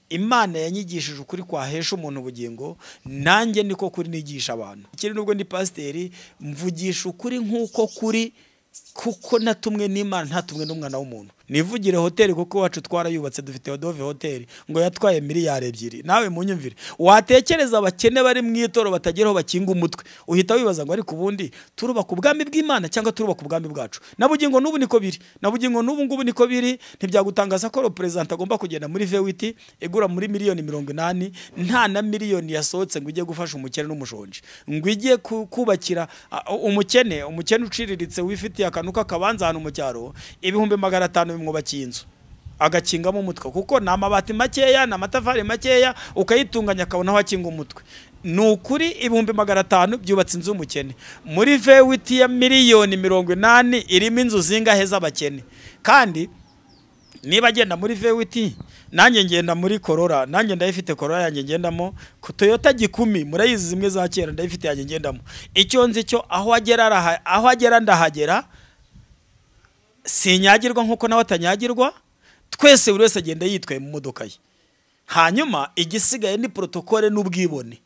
imana yanyigishije ukuri kwahesha umuntu ubugingo nanjye niko kuri nigisha abantu ikindi nubwo ndi pasiteri mvugisha ukuri nk'uko kuri kuko natumwe n'imana ntatumwe n'umwana w'umuntu nivugire hoteli kuko iwacu twarayubatse dufite odove hoteli ngo yatwaye miliyari ebyiri nawe munyumvire watekereza abakene bari mu itoro batagira aho bakinga umutwe uhita wibaza ngo ariko ubundi turubaka ubwami bw'imana cyangwa turubaka ubwami bwacu na bugingo n'ubu niko biri na bugingo n'ubu ngubu niko biri ntibyagutangaza ko perezida agomba kugenda muri vewiti igura muri miliyoni mirongo inani nta na miliyoni yasohotse ngo ijye gufasha umukene n'umushonji ngo ijye kubakira umukene umukene uciriritse wifitiye akantu k'akabanza ahantu mu cyaro ibihumbi magana atanu bimwubakiye inzu agakingamo umutwe kuko ni amabati makeya ni amatafari makeya ukayitunganya akabona aho akinga umutwe ni ukuri ibihumbi magana atanu byubatse inzu y'umukene muri vewiti ya miliyoni mirongo inani irimo inzu zingahe z'abakene kandi niba agenda muri vewiti nanjye ngenda muri korora nanjye ndayifite korora yanjye ngendamo ku toyota gikumi murayizi zimwe za kera ndayifite yanjye ngendamo icyo nzi cyo aho agera ndahagera sinyagirwa nk'uko nawe atanyagirwa twese buri wese agenda yitwaye mu modoka ye hanyuma igisigaye ni porotokole n'ubwibone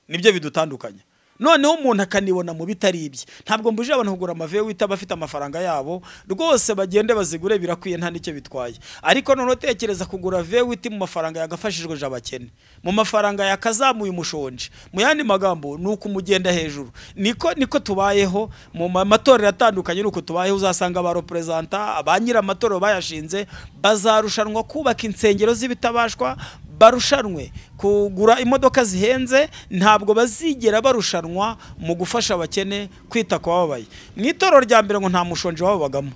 nibyo bidutandukanya noneho umuntu akanibona mu bitari ibye ntabwo mbujije abantu kugura amave wita bafite amafaranga yabo rwose bagende bazigure birakwiye nta n'icyo bitwaye ariko noneho utekereza kugura vewiti mu mafaranga yagafashijwe abakene mu mafaranga yakazamuye umushonji mu yandi magambo ni uko umugenda hejuru niko niko tubayeho mu matorero atandukanye ni uko tubayeho uzasanga ba reperezanta ba nyir'amatorero bayashinze bazarushanwa kubaka insengero z'ibitabashwa barushanwe kugura imodoka zihenze ntabwo bazigera barushanwa mu gufasha abakene kwita ku bababaye mu itorero rya mbere ngo nta mushonji wababagamo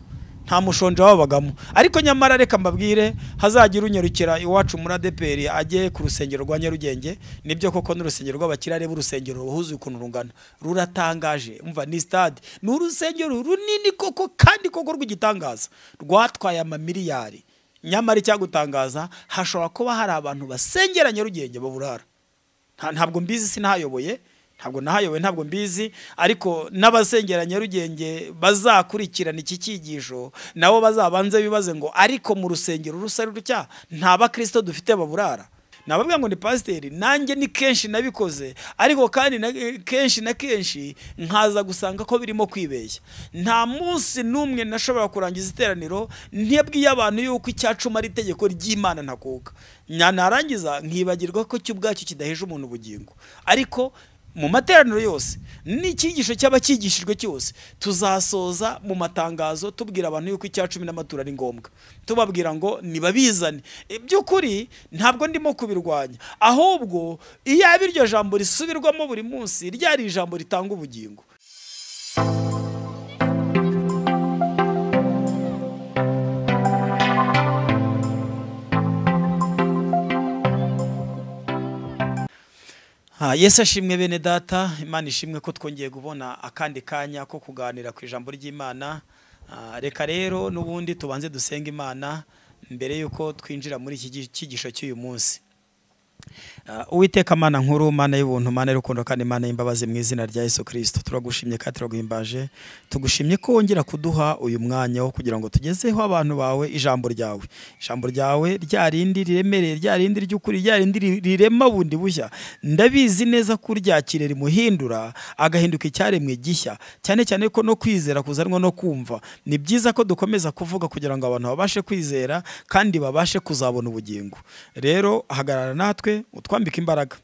nta mushonji wababagamo ariko nyamara reka mbabwire hazagira unyarukira iwacu muri adeperi ajye ku rusengero rwa nyarugenge nibyo koko n'urusengero rw'abakire areba urusengero ruhuzuye ukuntu rungana ruratangaje umva ni sitade ni urusengero runini koko kandi koko rw'igitangaza rwatwaye amamiliyari nyamara icyagutangaza hashobora kuba hari abantu basengera nyarugenge baburara ntabwo mbizi sinahayoboye ntabwo nahayoboye ntabwo mbizi ariko n'abasengera nyarugenge bazakurikirana iki cyigisho nabo bazabanze bibaze ngo ariko mu rusengero rusa rutya nta bakirisito dufite baburara nababwira ngo ni pasiteri nanjye ni kenshi nabikoze ariko kandi na kenshi na kenshi nkaza gusanga ko birimo kwibeshya nta munsi n'umwe nashobora kurangiza iteraniro ntibwiye abantu yuko icyacuma ari itegeko ry'imana ntakuka narangiza nkibagirwa ko cyo ubwacyo kidaheje umuntu ubugingo ariko mu materaniro yose n'icyigisho cyaba cyigishijwe cyose tuzasoza mu matangazo tubwira abantu yuko icya cumi n'amatora ari ngombwa tubabwira ngo nibabizane by'ukuri ntabwo ndimo kubirwanya ahubwo iyo yaba iryo jambo risubirwamo buri munsi ryari ijambo ritanga ubugingo Yesu ashimwe bene data imana ishimwe ko twongeye kubona akandi kanya ko kuganira ku ijambo ry'imana reka rero n'ubundi tubanze dusenga imana mbere y'uko twinjira muri iki cyigisho cy'uyu munsi uwiteka amana nkuru mana y'ubuntu mana y'urukundo kandi imana y'imbabazi mu izina rya Yesu kirisito turagushimye kandi turaguhimbaje tugushimye ko wongera kuduha uyu mwanya wo kugira ngo tugezeho abantu bawe ijambo ryawe ijambo ryawe ryarindi riremereye ryarindi ry'ukuri ryarindi rirema bundi bushya ndabizi neza ko uryakire rimuhindura agahinduka icyaremwe gishya cyane cyane ko no kwizera kuzanwa no kumva ni byiza ko dukomeza kuvuga kugira ngo abantu babashe kwizera kandi babashe kuzabona ubugingo rero hagarara natwe utwambika imbaraga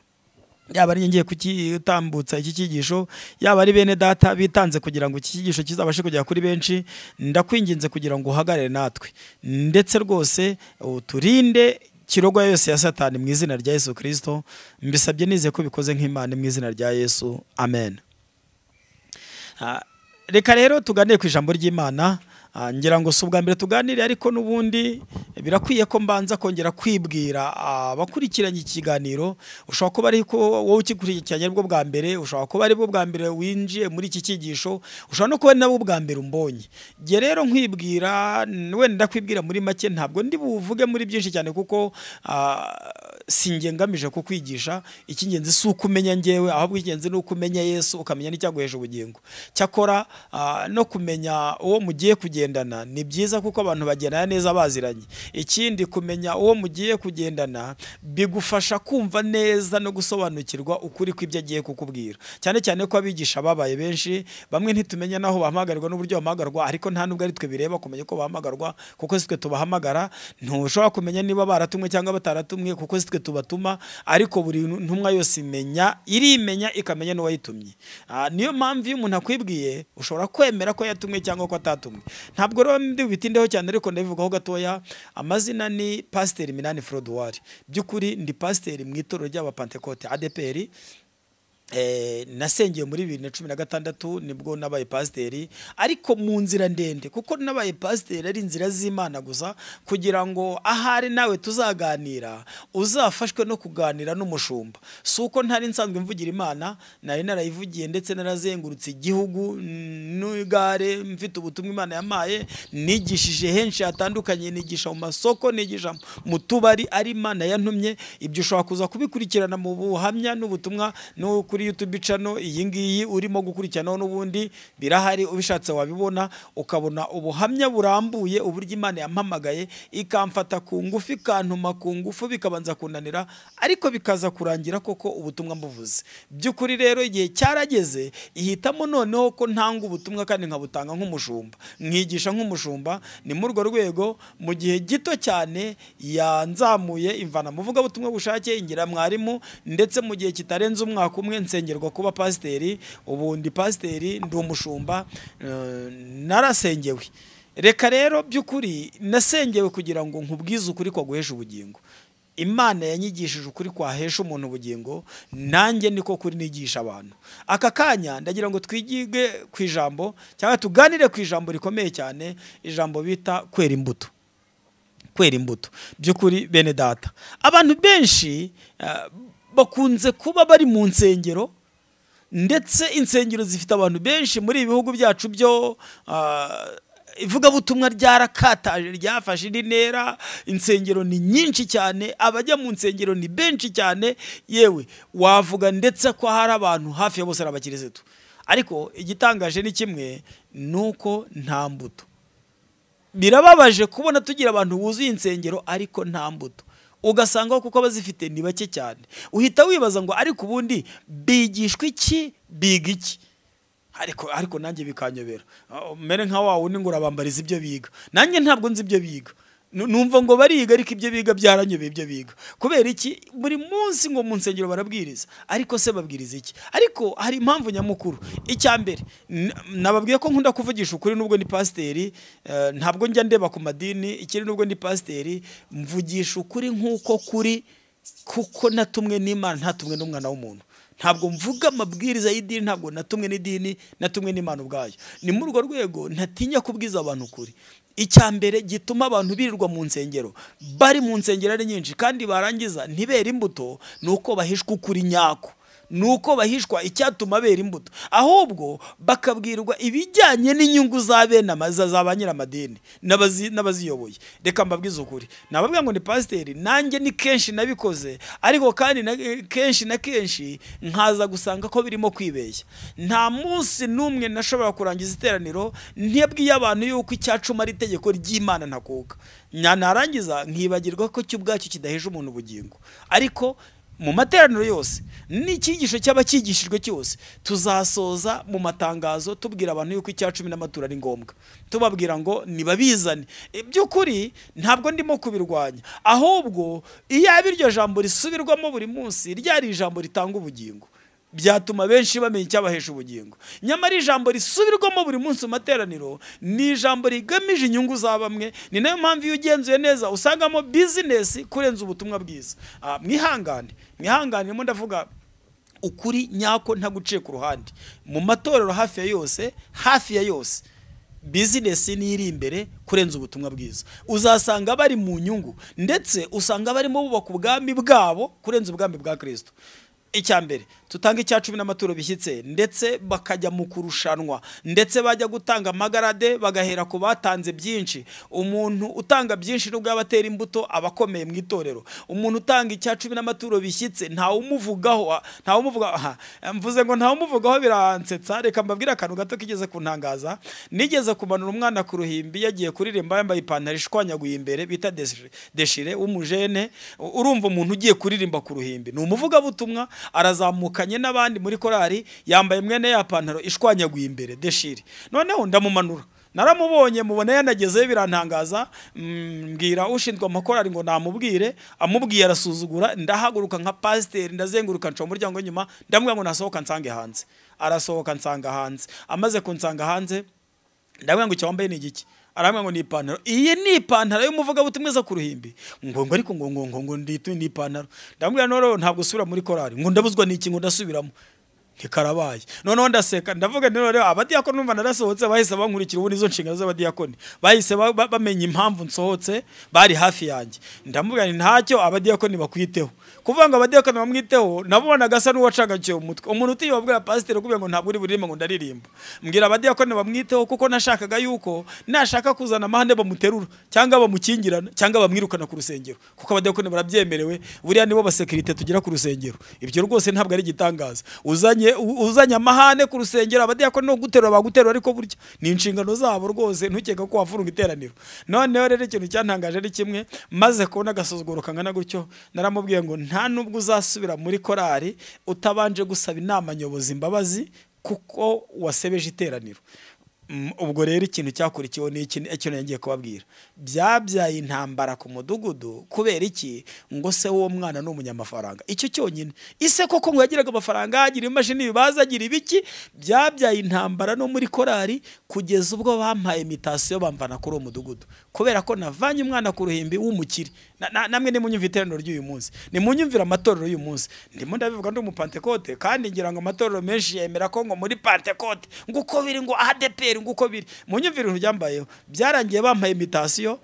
yaba ari ngiye kutambutsa iki cyigisho yaba ari bene data bitanze kugira ngo iki cyigisho kizabashe kugera kuri benshi ndakwinginze kugira ngo uhagarare natwe ndetse rwose uturinde kirogwa yose ya satani mu izina rya yesu kirisito mbisabye nize ko bikoze nk'imana mu izina rya yesu amen reka rero tuganire ku ijambo ry'imana ngira ngo si ubwa mbere tuganire ariko n'ubundi birakwiye ko mbanza kongera kwibwira abakurikiranye ikiganiro ushobora kuba ari wowe ukikurikiranye bwo bwa mbere ushobora kuba ari bwo bwa mbere winjiye muri iki cyigisho ushobora no kuba ari nabwo bwa mbere umbonye njye rero nkwibwira wenda ndakwibwira muri make ntabwo ndi buvuge muri byinshi cyane kuko si njye ngamije ku kwigisha icy'ingenzi si uko umenya ngewe ahubwo icy'ingenzi ni uko umenya yesu ukamenya n'icyaguheje ubugingo cyakora ah, no kumenya uwo mugiye kugendana ni byiza kuko abantu bagendana neza baziranye ikindi kumenya uwo mugiye kugendana bigufasha kumva neza no gusobanukirwa ukuri kw'ibyo agiye kukubwira cyane cyane ko abigisha babaye benshi bamwe ntitumenya n'aho bahamagarwa n'uburyo bahamagarwa ariko nta nubwo ari twe bireba kumenya ko bahamagarwa kuko si twe tubahamagara ntushobora kumenya niba baratumwe cyangwa bataratumwe kuko si twe tubatuma ariko buri ntumwa yose imenya irimenya ikamenya n'uwayitumye Ah, niyo mpamvu iyo umuntu akwibwiye ushobora kwemera ko yatumwe cyangwa ko atatumwe ntabwo rero ndibitindeho cyane ariko ndabivugaho gatoya amazina ni pasiteri minani forodowari by'ukuri ndi pasiteri mu itorero ry'abapantekote adeperi Eh, nasengeye muri bibiri na cumi na gatandatu nibwo nabaye pasiteri ariko mu nzira ndende kuko nabaye pasiteri ari inzira z'imana gusa kugira ngo ahari nawe tuzaganira uzafashwe no kuganira n'umushumba si uko ntari nsanzwe mvugira imana nari narayivugiye ndetse narazengurutse igihugu mm, n'igare mfite ubutumwa imana yamaye nigishije henshi hatandukanye nigisha mu masoko nigisha mu tubari ari imana yantumye ibyo ushobora kuza kubikurikirana mu buhamya n'ubutumwa no kuri YouTube channel iyi ngiyi urimo gukurikiranaho n'ubundi birahari ubishatse wabibona ukabona ubuhamya burambuye uburyo Imana yampamagaye ikamfata ku ngufu ikantuma ku ngufu bikabanza kunanira ariko bikaza kurangira koko ubutumwa mbuvuze by'ukuri rero igihe cyarageze ihitamo noneho ko ntanga ubutumwa kandi nkabutanga nk'umushumba nkigisha nk'umushumba ni muri urwo rwego mu gihe gito cyane yanzamuye imvana muvuga butumwa bushake ingira mwarimu ndetse mu gihe kitarenze umwaka umwe nsengerwa kuba pasiteri ubu ndi pasiteri ndi umushumba eh, narasengewe reka rero by'ukuri nasengewe kugira ngo nkubwize ukuri kwaguhesha ubugingo imana yanyigishije ukuri kwahesha umuntu ubugingo nanjye niko kuri nigisha abantu aka kanya ndagira ngo twigige ku ijambo cyangwa tuganire ku ijambo rikomeye cyane ijambo bita kwera imbuto kwera imbuto by'ukuri bene data abantu benshi eh, bakunze kuba bari mu nsengero ndetse insengero zifite abantu benshi muri ibi bihugu byacu byo ah, ivugabutumwa ryarakataje ryafashe indi ntera insengero ni nyinshi cyane abajya mu nsengero ni benshi cyane yewe wavuga ndetse ko hari abantu hafi ya bose ari abakirisitu ariko igitangaje ni kimwe ni uko nta mbuto birababaje kubona tugira abantu buzuye insengero ariko nta mbuto ugasanga aho kuko abazifite ni bake cyane uhita wibaza ngo ariko ubundi bigishwa iki biga iki ariko ariko nanjye bikanyobera Ah, umere nka wa wundi ngo urabambariza ibyo biga nanjye ntabwo nzi ibyo biga Nu- numva ngo bariga ariko ibyo biga byaranyobeye ibyo biga kubera iki buri munsi ngo mu nsengero barabwiriza ariko se babwiriza iki ariko hari impamvu nyamukuru icya mbere n- nababwiye ko nkunda kuvugisha ukuri nubwo ni pasiteri eh, ntabwo njya ndeba ku madini ikiri nubwo ndi pasiteri mvugisha ukuri nk'uko kuri kuko natumwe n'imana ntatumwe n'umwana w'umuntu ntabwo mvuga amabwiriza y'idini ntabwo natumwe n'idini natumwe n'imana ubwayo ni muri urwo rwego ntatinya kubwiza abantu ukuri icya mbere gituma abantu birirwa mu nsengero bari mu nsengero ari nyinshi kandi barangiza ntibere imbuto ni uko bahishwa ukuri nyako ni uko bahishwa icyatuma bera imbuto ahubwo bakabwirwa ibijyanye n'inyungu za bene amaza za ba nyiramadini n'abazi- n'abaziyoboye reka mbabwize ukuri nababwira ngo ni pasiteri nanjye ni kenshi nabikoze ariko kandi na, kenshi na kenshi nkaza gusanga ko birimo kwibeshya nta munsi n'umwe nashobora kurangiza iteraniro ntibwiye abantu yuko icyacuma ari itegeko ry'imana ntakuka Nya- narangiza nkibagirwa ko cyo ubwacyo kidaheje umuntu ubugingo ariko mu materaniro yose n'icyigisho cyaba cyigishijwe cyose tuzasoza mu matangazo tubwira abantu yuko icya cumi n'amaturo ari ngombwa tubabwira ngo nibabizane E, by'ukuri ntabwo ndimo kubirwanya ahubwo iyo yaba iryo jambo risubirwamo buri munsi ryari ijambo ritanga ubugingo byatuma benshi bamenya icyabahesha ubugingo nyamara ijambo risubirwamo buri munsi mu materaniro ni ijambo rigamije inyungu za bamwe ni nayo mpamvu iyo ugenzuye neza usangamo bizinesi kurenza ubutumwa bwiza Ah, mwihangane mwihangane ndimo ndavuga ukuri nyako ntaguciye ku ruhande mu matorero hafi ya yose hafi ya yose bizinesi niyo iri imbere kurenza ubutumwa bwiza uzasanga bari mu nyungu ndetse usanga barimo bubaka ubwami bwabo kurenza ubwami bwa kirisito icya mbere tutange icya cumi n'amaturo bishyitse ndetse bakajya mu kurushanwa ndetse bajya gutanga amagarade bagahera ku batanze byinshi umuntu utanga byinshi nubwo yaba atera imbuto aba akomeye mu itorero umuntu utanga icya cumi n'amaturo bishyitse ntawumuvugaho ntawumuvuga aha mvuze ngo ntawumuvugaho biransetsa reka mbabwire akantu gato kigeze kuntangaza nigeze kumanura umwana ku ruhimbi yagiye kuririmba yambaye ipantaro ishwanyaguye imbere bita deshi- deshire w'umujene U- urumva umuntu ugiye kuririmba ku ruhimbi ni umuvugabutumwa arazamukanye n'abandi muri korari yambaye mwene ya pantaro ishwanyaguye imbere deshire noneho ndamumanura naramubonye mubona yanagezeyo birantangaza mm, mbwira ushinzwe amakorari ngo namubwire amubwiye arasuzugura ndahaguruka nka pasiteri ndazenguruka nca umuryango nyuma ndamubwira ngo nasohoka nsange hanze arasohoka nsanga hanze amaze kunsanga hanze ndabwira ngo icyo wambaye ni igiki arambwira ngo ni ipantaro iyi ni ipantaro y'umuvugabutumwa iza ku ruhimbi ngo ngo ariko ngo ngo ngo ngo nditu ni ipantaro ndamubwira none rero ntabwo usubira muri korari ngo ndabuzwa n'iki ngo ndasubiramo ntikarabaye noneho ndaseka ndavuga nti rero abadiyakoni numva narasohotse bahise bankurikira ubu nizo nshingano z'abadiyakoni bahise ba- ba- bamenya impamvu nsohotse bari hafi yanjye ndamubwira nti ntacyo abadiyakoni bakwiteho kuvuga ngo abadiyakoni bamwiteho nabo banagasa n'uwacangakiye umutwe umuntu utiyobwira pasiteri kubera ngo ntabwo uri buririmbe ngo ndaririmba mbwira abadiyakoni bamwiteho kuko nashakaga yuko nashaka kuzana amahane bamuterura cyangwa bamukingirana cyangwa bamwirukana ku rusengero kuko abadiyakoni barabyemerewe buriya nibo basekirite tugira ku rusengero ibyo rwose ntabwo ari igitangaza uzanye u- uzanye amahane ku rusengero abadiyakoni no guterura baguterura ariko burya ni inshingano zabo rwose ntukeka ko wafurunga iteraniro noneho rero ikintu cyantangaje ari kimwe maze kubona agasuzuguro kangana gutyo naramubwiye ngo nta nubwo uzasubira muri korari utabanje gusaba inama nyobozi imbabazi kuko wasebeje iteraniro Mm, ubwo rero ikintu cyakurikiyeho ni iki icyo nagiye kubabwira byabyaye intambara ku mudugudu kubera iki ngo se w'uwo mwana ni umunyamafaranga icyo cyonyine ise koko ngo yagiraga amafaranga agira imashini bibaza agira ibiki byabyaye intambara no muri korari kugeza ubwo bampaye imitasiyo bamvana kuri uwo mudugudu kubera ko navanye umwana ku ruhimbi w'umukire Na- na- namwe nimunyumva iteraniro ry'uyu munsi nimunyumvira amatorero y'uyu munsi ndimo ndabivuga ndi umupantekote kandi ngira ngo amatorero menshi yemera ko ngo muri pantekote ngo uko biri ngo adeperi ngo uko biri munyumvire ibintu byambayeho byarangiye bampaye imitasiyo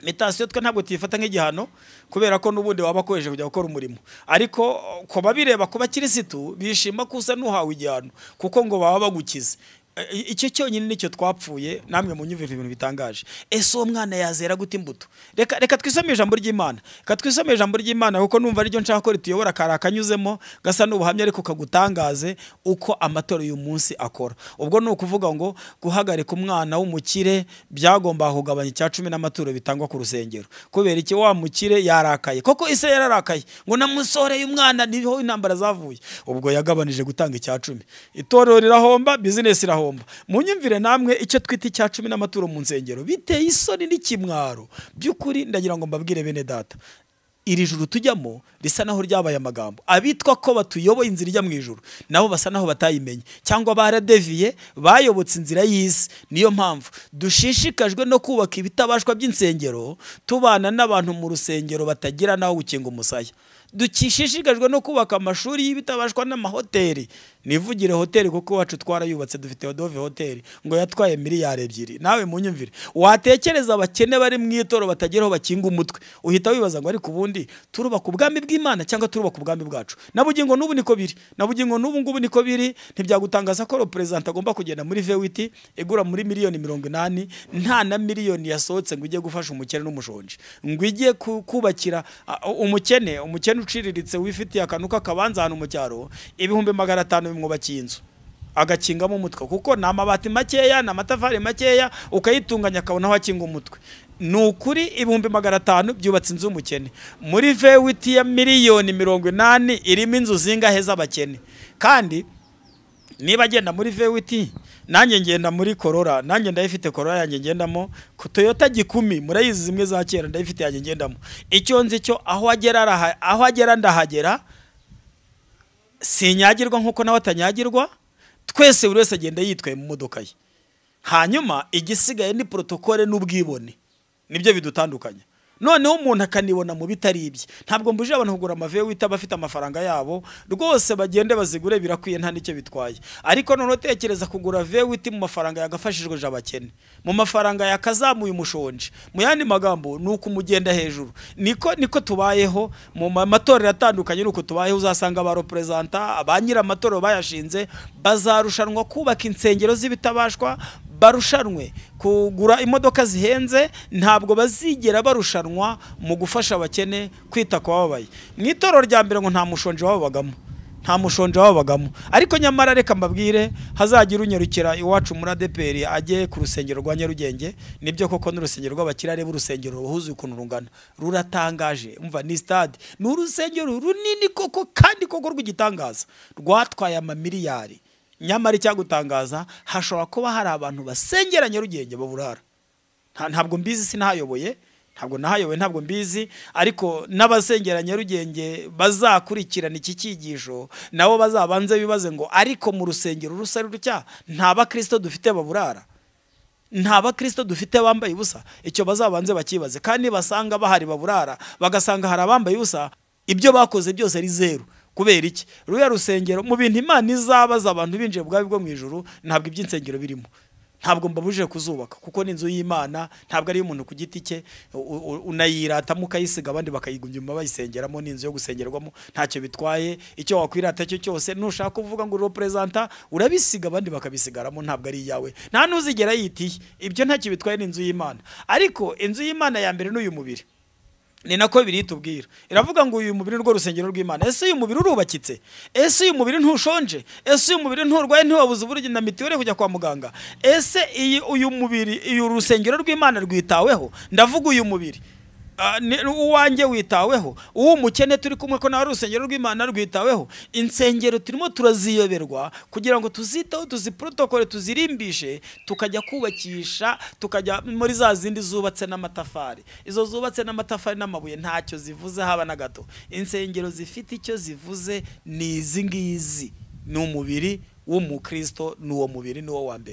imitasiyo twe ntabwo tuyifata nk'igihano kubera ko n'ubundi waba akoresheje kujya gukora umurimo ariko ku babireba ku bakirisitu bishima ko usa n'uhawe igihano kuko ngo baba bagukize E- e- icyo cyonyine nicyo twapfuye namwe munyumvira ibintu bitangaje ese uwo mwana yazera gute imbuto reka reka twisome ijambo ry'imana reka twisome ijambo ry'imana kuko numva ariryo nshaka ko rituyobora kari akanyuzemo gasa n'ubuhamya ariko kagutangaze uko amatora y'uyu munsi akora ubwo ni ukuvuga ngo guhagarika umwana w'umukire byagombaga kugabanya icya cumi n'amaturo bitangwa ku rusengero kubera iki wa mukire yarakaye koko ise yararakaye ngo namusoreye umwana niho intambara zavuye ubwo yagabanije gutanga icya cumi itorero rirahomba bizinesi irahomba munyumvire namwe icyo twita icya cumi n'amaturo mu nsengero biteye isoni n'ikimwaro by'ukuri ndagira ngo mbabwire bene data iri juru tujyamo risa naho ryabaye amagambo abitwa ko batuyoboye inzira ijya mu ijuru nabo basa naho batayimenye cyangwa baradeviye bayobotse inzira y'isi niyo mpamvu dushishikajwe no kubaka ibitabashwa by'insengero tubana n'abantu mu rusengero batagira naho gukinga umusaya dushishikajwe no kubaka amashuri y'ibitabashwa n'amahoteli nivugire hoteli kuko iwacu twarayubatse dufite odove hoteli ngo yatwaye miliyari ebyiri nawe munyumvire watekereza abakene bari mu itoro batageraho bakinga umutwe uhita wibaza ngo ariko ubundi turubaka ubwami bw'imana cyangwa turubaka ubwami bwacu nabugingo n'ubu niko biri nabugingo n'ubu ngubu niko biri ntibyagutangaza ko perezida agomba kugenda muri vewiti igura muri miliyoni mirongo inani nta na miliyoni yasohotse ngo ijye gufasha umukene n'umushonji ngo ijye ku- kubakira a- umukene umukene uciriritse wifitiye akantu k'akabanza ahantu mu cyaro ibihumbi magana atanu bimwubakiye inzu agakingamo umutwe kuko ni amabati makeya ni amatafari makeya ukayitunganya akabona aho akinga umutwe ni ukuri ibihumbi magana atanu byubatse inzu y'umukene muri vewiti ya miliyoni mirongo inani irimo inzu zingahe z'abakene kandi niba agenda muri vewiti nanjye ngenda muri korora nanjye ndayifite korora yanjye ngendamo ku toyota gikumi murayizi zimwe za kera ndayifite yanjye ngendamo icyo nzi cyo aho agera araha- aho agera ndahagera sinyagirwa nk'uko nawe atanyagirwa twese buri wese agenda yitwaye mu modoka ye hanyuma igisigaye ni porotokole n'ubwibone nibyo bidutandukanya noneho umuntu akanibona mu bitari ibye ntabwo mbujije abantu kugura amaveyo wita abafite amafaranga yabo rwose bagende bazigure birakwiye nta n'icyo bitwaye ariko noneho tekereza kugura veyo wita mu mafaranga yagafashijweje abakene mu mafaranga yakazamuye umushonji mu yandi magambo ni uko umugenda hejuru niko niko tubayeho mu ma- matorero atandukanye ni uko tubayeho uzasanga ba reperezanta ba nyir'amatorero bayashinze bazarushanwa kubaka insengero z'ibitabashwa barushanwe kugura imodoka zihenze ntabwo bazigera barushanwa mu gufasha abakene kwita ku bababaye mu itorero rya mbere ngo nta mushonji wababagamo nta mushonji wababagamo ariko nyamara reka mbabwire hazagira unyarukira iwacu muri adeperi ajye ku rusengero rwa nyarugenge nibyo koko n'urusengero rw'abakire areba urusengero ruhuzuye ukuntu rungana ruratangaje umva ni sitade ni urusengero runini koko kandi koko rw'igitangaza rwatwaye amamiliyari nyamara icyagutangaza hashobora kuba hari abantu basengera nyarugenge baburara Nta- ntabwo mbizi sinahayoboye ntabwo nahayoboye ntabwo mbizi ariko n'abasengera nyarugenge bazakurikirana iki cyigisho nabo bazabanze bibaze ngo ariko mu rusengero rusa rutya nta bakristo dufite baburara nta bakristo dufite bambaye ubusa icyo bazabanze bakibaze kandi basanga bahari baburara bagasanga hari abambaye ubusa ibyo bakoze byose ari zeru kubera iki ruriya rusengero mu bintu imana izabaza abantu binjiye bwabo bwo mu ijuru ntabwo iby'insengero birimo ntabwo mbabujije kuzubaka kuko ni inzu y'imana ntabwo ari iy'umuntu ku giti cye u- u- unayiratamo ukayisiga abandi bakayigumyuma bayisengeramo ni inzu yo gusengerwamo ntacyo bitwaye icyo wakwirata cyo cyose nushaka uvuga ngo uri reperezanta urabisiga abandi bakabisigaramo ntabwo ari iyawe nta n'uzigera yitiye ibyo ntacyo bitwaye ni inzu y'imana ariko inzu y'imana ya mbere ni uyu mubiri ni nako bibiri itubwira iravuga ngo uyu mubiri rwo rusengero rw'imana ese uyu mubiri urubakitse ese uyu mubiri ntushonje ese uyu mubiri nturwaye ntiwabuze uburyo na mitiweli kujya kwa muganga ese iyi uyu mubiri uyu rusengero rw'imana rwitaweho ndavuga uyu mubiri Ah, ni- uwanjye witaweho uw'umukene turi kumwe ko nawe urusengero rw'imana rwitaweho insengero turimo turaziyoberwa kugira ngo tuziteho tuziprotokole tuzirimbishe tukajya kubakisha tukajya muri za zindi zubatse n'amatafari izo zubatse n'amatafari n'amabuye ntacyo zivuze haba na gato insengero zifite icyo zivuze ni izi ngizi ni umubiri w'umukristo ni uwo mubiri ni wo wa mbere